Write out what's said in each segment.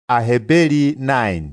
Aheberi 9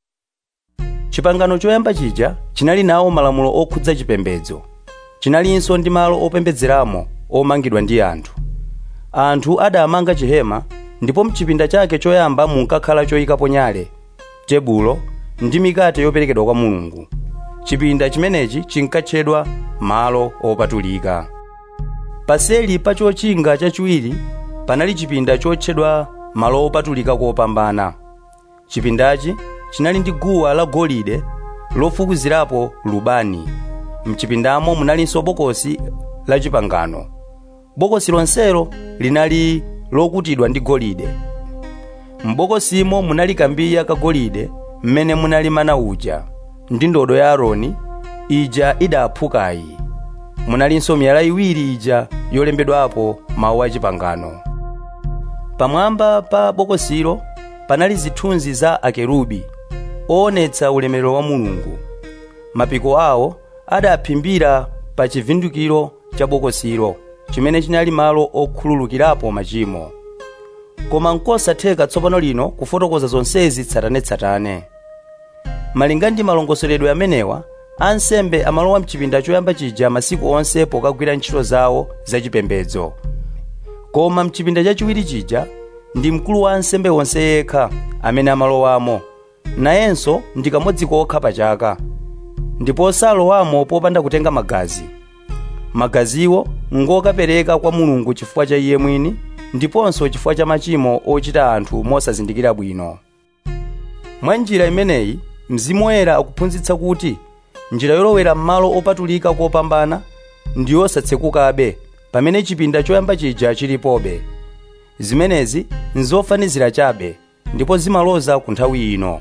chipangano choyamba chija chinali nawo malamulo okhudza chipembedzo chinalinso ndi malo opembedzeramo omangidwa ndi anthu anthu adamanga chihema ndipo mchipinda chake choyamba munkakhala choyikapo nyale tebulo ndi mikate yoperekedwa kwa mulungu chipinda chimenechi chinkatchedwa malo opatulika paseli pa chochinga chachiwiri panali chipinda chotchedwa malo opatulika kopambana chipindachi chinali ndi guwa la golide lofukizirapo lubani mchipindamo munalinso bokosi la chipangano bokosi lonselo linali lokutidwa ndi golide m'bokosimo munali kambiya kagolide mmene munali mana uja ndi ndodo ya aaroni ija idaphukayi munalinso miyala iwiri ija yolembedwapo mawu a chipangano pamwamba pa bokosilo panali zithunzi za akerubi oonetsa ulemerero wa mulungu mapiko awo adaphimbira pa chivundikiro cha bokosilo chimene chinali malo okhululukirapo machimo koma nkosatheka tsopano lino kufotokoza zonsezi tsatanetsatane malinga ndi malongosoledwe amenewa ansembe amalowa mchipinda choyamba chija masiku onse pokagwira ntchito zawo zachipembedzo koma mchipinda chachiwiri chija ndi mkulu wa ansembe onse yekha amene amalowamo nayenso ndi kamodzi kokha pa chaka ndipo salowamo popanda kutenga magazi magaziwo ngokapereka kwa mulungu chifukwa cha iye mwini ndiponso chifukwa cha machimo ochita anthu mosazindikira bwino mwa njira imeneyi mzimu woyera akuphunzitsa kuti njira yolowera m'malo opatulika kopambana ndi yosatsekukabe pamene chipinda choyamba chija chilipobe zimenezi nzofanizira chabe ndipo zimaloza ku nthawi ino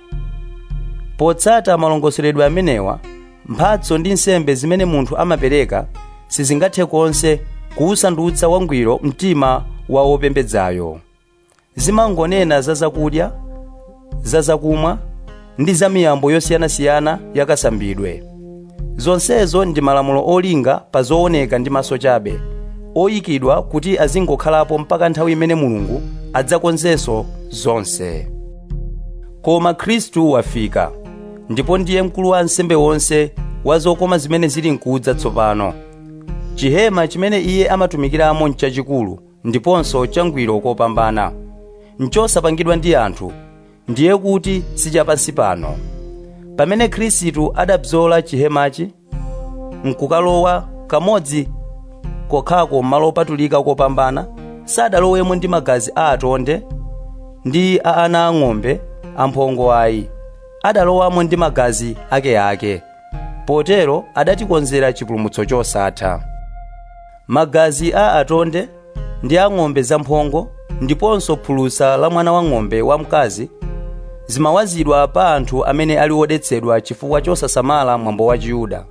potsata malongosoledwe amenewa mphatso ndi nsembe zimene munthu amapereka sizingathe konse kuwusandutsa wangwiro mtima wa wopembedzayo zimangonena za zakudya za zakumwa ndi za miyambo yosiyanasiyana yakasambidwe zonsezo ndi malamulo olinga pa zooneka ndi maso chabe oyikidwa kuti azingokhalapo mpaka nthawi imene mulungu adzakonzenso zonse koma khristu wafika ndipo ndiye mkulu wa ansembe wonse wa zokoma zimene zili nkudza tsopano chihema chimene iye amatumikiramo nchachikulu ndiponso changwiro kopambana nchosapangidwa ndi anthu ndiye kuti sichapansi pano pamene khristu adabzola chihemachi nkukalowa kamodzi kokhako m'malo opatulika kopambana sadalowemo ndi magazi a atonde ndi a ana ang'ombe amphongo ayi adalowamo ndi magazi akeake potero adatikonzera chipulumutso chosatha magazi a atonde ndi a ng'ombe zamphongo ndiponso phulusa la mwana wang'ombe wamkazi zimawazidwa pa anthu amene ali odetsedwa chifukwa chosasamala mwambo wa chiyuda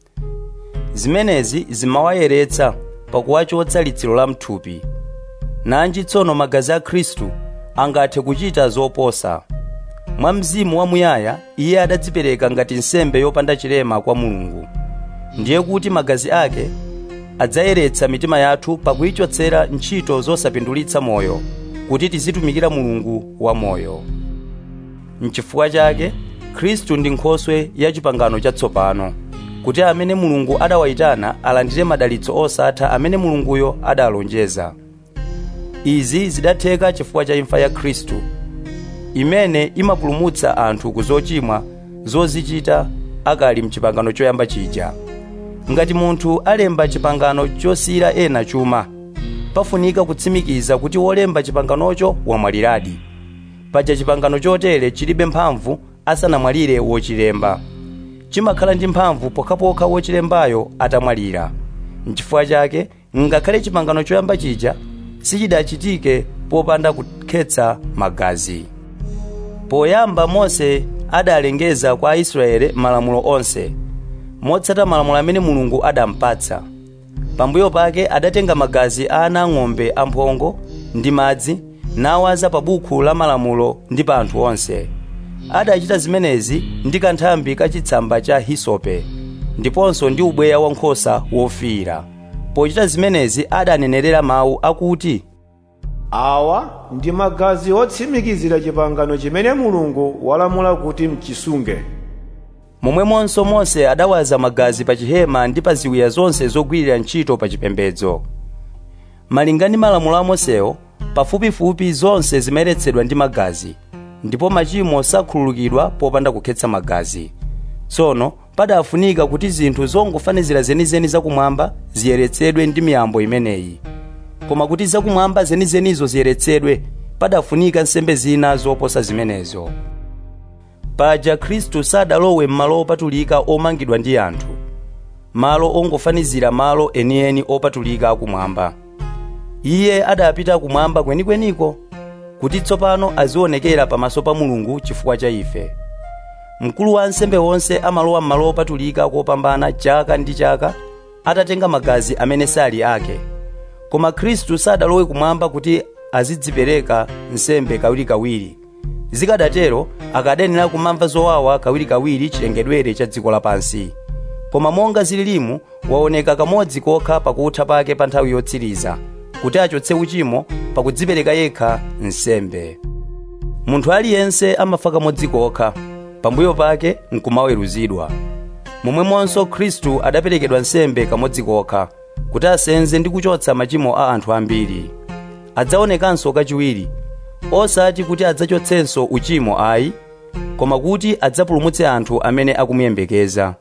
zimenezi zimawayeretsa pakuwachotsa litsiro la mthupi nanji tsono magazi a khristu angathe kuchita zoposa mwa mzimu wamuyaya iye adadzipereka ngati nsembe yopanda chilema kwa mulungu ndiye kuti magazi ake adzayeretsa mitima yathu pakuyichotsera ntchito zosapindulitsa moyo kuti tizitumikira mulungu wamoyo mchifukwa chake khristu ndi nkhoswe ya chipangano chatsopano kuti amene mulungu adawayitana alandire madalitso osatha amene mulunguyo adalonjeza izi zidatheka chifukwa cha imfa ya khristu imene imapulumutsa anthu ku zochimwa zozichita akali mchipangano choyamba chija ngati munthu alemba chipangano chosiyira ena chuma pafunika kutsimikiza kuti wolemba chipanganocho wamwaliradi paja chipangano chotere chilibe mphamvu asanamwalire wochilemba chimakhala ndi mphamvu pokhapokha wochilembayo atamwalira nchifukwa chake ngakhale chipangano choyamba chija sichidachitike popanda kukhetsa magazi poyamba mose adalengeza kwa aisraeli malamulo onse motsata malamulo amene mulungu adampatsa pambuyo pake adatenga magazi a ana ang'ombe amphongo ndi madzi nawaza pa buku la malamulo ndi pa anthu onse adachita zimenezi ndi kanthambi kachitsamba cha hisope ndiponso ndi ubweya wankhosa wofiira pochita zimenezi adanenerera mawu akuti awa ndi magazi otsimikizira chipangano chimene mulungu walamula kuti mchisunge momwemonso mose adawaza magazi pa chihema ndi pa ziwiya zonse zogwirira ntchito pa chipembedzo malinga ndi malamulo a mosewo pafupifupi zonse zimayeretsedwa ndi magazi ndipo machimo sakhululukidwa popanda kukhetsa magazi tsono padafunika kuti zinthu zongofanizira zenizeni zakumwamba ziyeretsedwe ndi miyambo imeneyi koma kuti zakumwamba zenizenizo ziyeretsedwe padafunika nsembe zina zoposa zimenezo paja khristu sadalowe m'malo opatulika omangidwa ndi anthu malo ongofanizira malo enieni opatulika akumwamba iye adapita kumwamba kwenikweniko kuti tsopano azionekera pamaso pa mulungu chifukwa cha ife mkulu wa ansembe wonse amalowa m'malo opatulika kopambana chaka ndi chaka atatenga magazi amene sali ake koma khristu sadalowe kumwamba kuti azidzipereka nsembe kawirikawiri zikadatero akadenera kumamva zowawa kawirikawiri chilengedwere cha dziko lapansi koma monga zililimu waoneka kamodzi kokha pakutha pake pa nthawi yotsiriza kuti achotse uchimo pakudzipereka yekha nsembe munthu aliyense amafa kamodzi kokha pambuyo pake nkumaweruzidwa momwemonso khristu adaperekedwa nsembe kamodzi kokha kuti asenze ndi kuchotsa machimo a anthu ambiri adzaonekanso kachiwiri osati kuti adzachotsenso uchimo ayi koma kuti adzapulumutse anthu amene akumuyembekeza